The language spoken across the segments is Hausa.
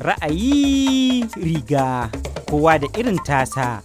Ra'ayi riga kowa da irin tasa.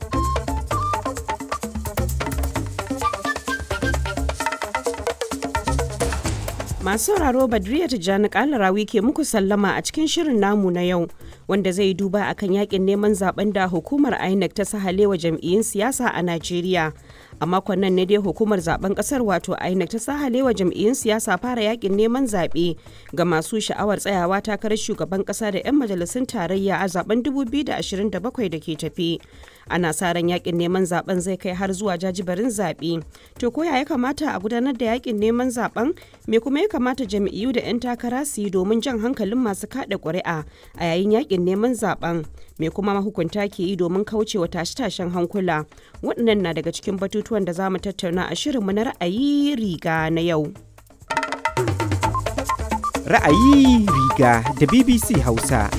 Masu sauraro Badriya Tijjani Kalarawi ke muku sallama a cikin shirin namu na yau wanda zai duba akan yakin neman zaben da hukumar INEC ta sahalewa jam'iyyun siyasa a Najeriya. A makon nan ne dai hukumar zaben kasar wato INEC ta sahalewa jam'iyyun siyasa fara yakin neman zaɓe ga masu sha'awar tsayawa takarar shugaban ƙasa da 'yan majalisun tarayya a zaben 2027 da ke tafi. Ana sa ran yakin neman zaben zai kai har zuwa jajibarin zaɓe. To ko ya kamata a gudanar da yakin neman zaben me kuma ya kamata jam'iyyu da 'yan takara su yi domin jan hankalin masu kada ƙuri'a a yayin yakin neman zaben me kuma mahukunta ke yi domin kaucewa tashe-tashen hankula waɗannan na daga cikin batutuwan da za mu tattauna a shirinmu na ra'ayi riga na yau Ra'ayi riga da BBC Hausa.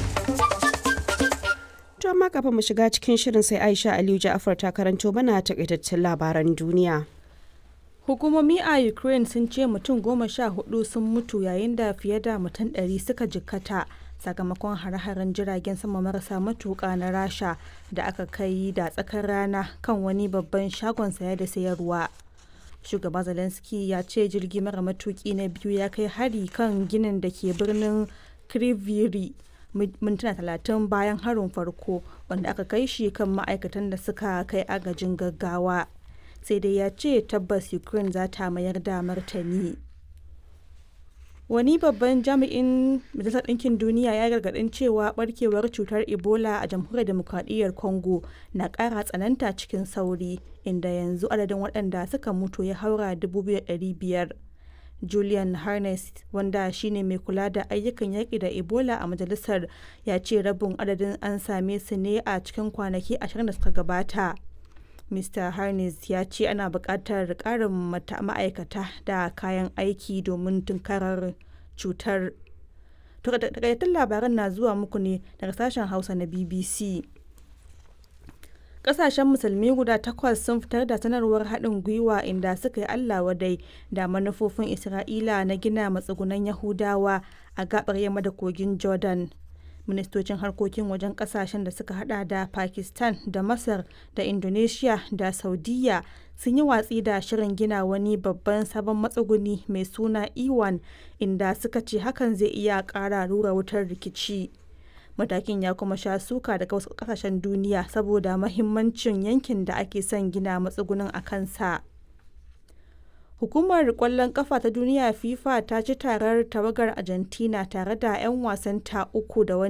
to amma kafin mu shiga cikin shirin sai Aisha Aliyu Ja'afar ta karanto mana takaitaccen labaran duniya Hukumomi a Ukraine sun ce mutum goma sha hudu sun mutu yayin da fiye da mutum ɗari suka jikkata sakamakon hare-haren jiragen sama marasa matuƙa na Rasha da aka kai da tsakar rana kan wani babban shagon saya da sayarwa. Shugaba Zelensky ya ce jirgi mara matuƙi na biyu ya kai hari kan ginin da ke birnin Kriviri mintuna talatin bayan harin farko wanda aka kai shi kan ma'aikatan da suka kai agajin gaggawa. sai dai ya ce tabbas ukraine za ta mayar da martani wani babban jami'in majalisar ɗinkin duniya ya gargaɗin cewa barkewar cutar ebola a jamhuriyar demokradiyyar congo na ƙara tsananta cikin sauri inda yanzu adadin waɗanda suka mutu ya haura 2,500 julian harness wanda shine mai kula da ayyukan yaƙi da ebola a majalisar ya ce rabin adadin an same su ne a cikin kwanaki ashirin da suka gabata Mr. Harness ya ce ana buƙatar ƙarin ma'aikata da kayan aiki domin tunkarar cutar. Takaitattun labaran na zuwa muku ne daga sashen Hausa na BBC. Ƙasashen musulmi guda takwas sun fitar da sanarwar haɗin gwiwa inda suka yi Allah wadai da manufofin Isra'ila na gina matsugunan Yahudawa a gaɓar yamma da kogin Jordan. ministocin harkokin wajen kasashen da suka hada da pakistan da masar da indonesia da saudiya sun yi watsi da shirin gina wani babban sabon matsuguni mai suna iwan inda suka ce hakan zai iya kara rura wutar rikici matakin ya kuma sha suka daga wasu kasashen duniya saboda mahimmancin yankin da ake son gina matsugunin a kansa Hukumar kwallon kafa ta duniya FIFA ta ci tarar tawagar Argentina tare da 'yan wasanta uku da wani